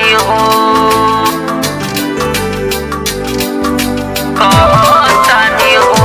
कहतानी हो कहतानी हो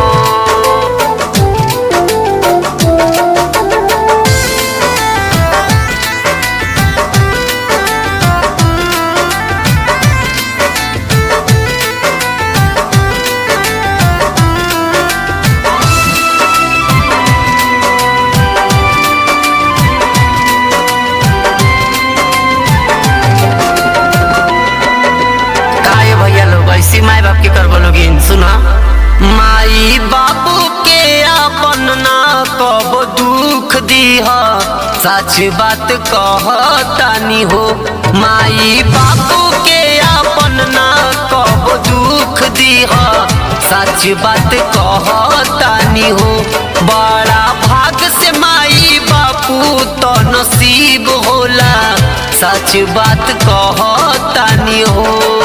काहे भैया लोग ऐसी माई बाप के करबो लोगिन सुना माई बाबू के अपन ना कब दुख दीह सच बात कहतानी हो माई बाबू के अपन ना कब दुख दीह सच बात कहतानी हो बड़ा भाग से माई बापू तो नसीब होला सच बात कहतानी हो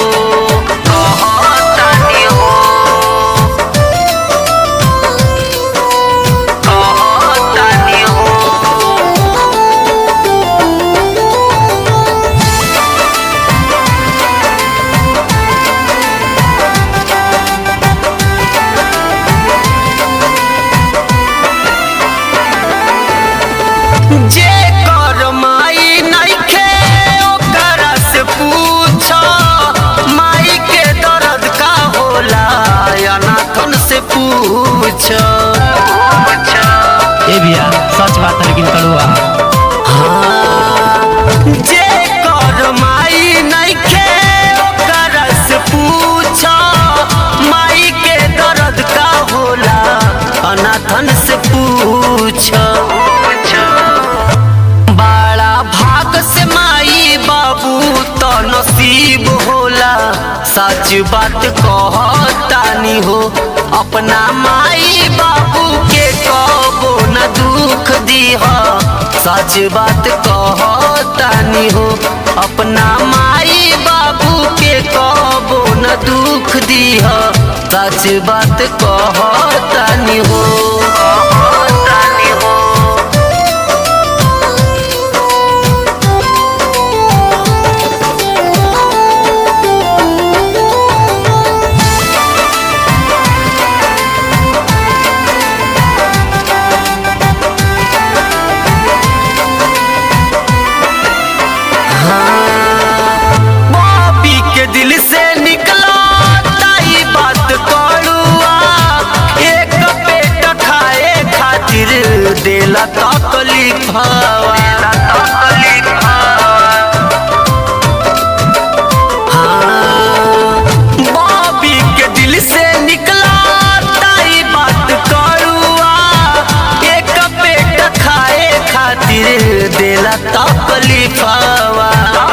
कहतानी हो कहतानी हो जे कर माई नइखे ओकरा से पूछ माई के दर्द का होला अनाथन से पूछ ए भैया सच बात है लेकिन कड़ुआ जे कर माई नइखे ओकरा से पूछ माई के दर्द का होला अनाथन से पूछ बड़ा भाग से माई बाबू तो नसीब होला सच बात कहतानी हो अपना माई बाबू के कबो न दुख दीह सच बात कहतानी हो अपना माई बाबू के कबो न दुख दीह सच बात कहतानी हो कहतानी हो पापी के दिल से निकला ताई बात करुआ एक पेट खाए खातिर देला तकलीफ बाबी के दिल से निकला ताई बात करुआ एक पेट खाए खातिर देला तकलीफावा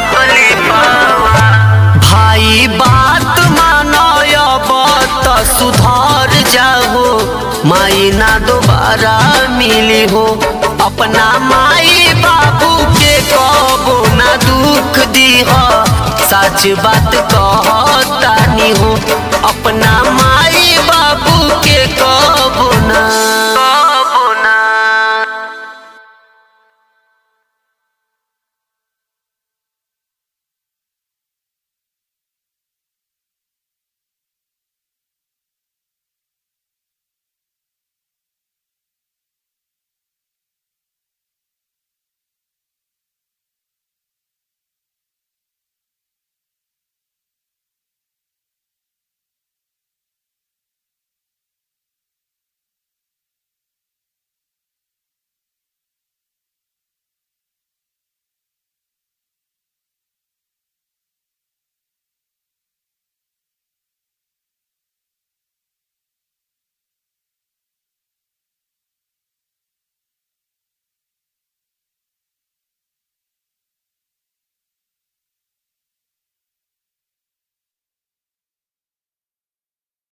भाई बात मानो त सुधार जाओ माई ना दोबारा मिली हो अपना माई बाबू के कबो ना दुख दीह सच बात कहतानी हो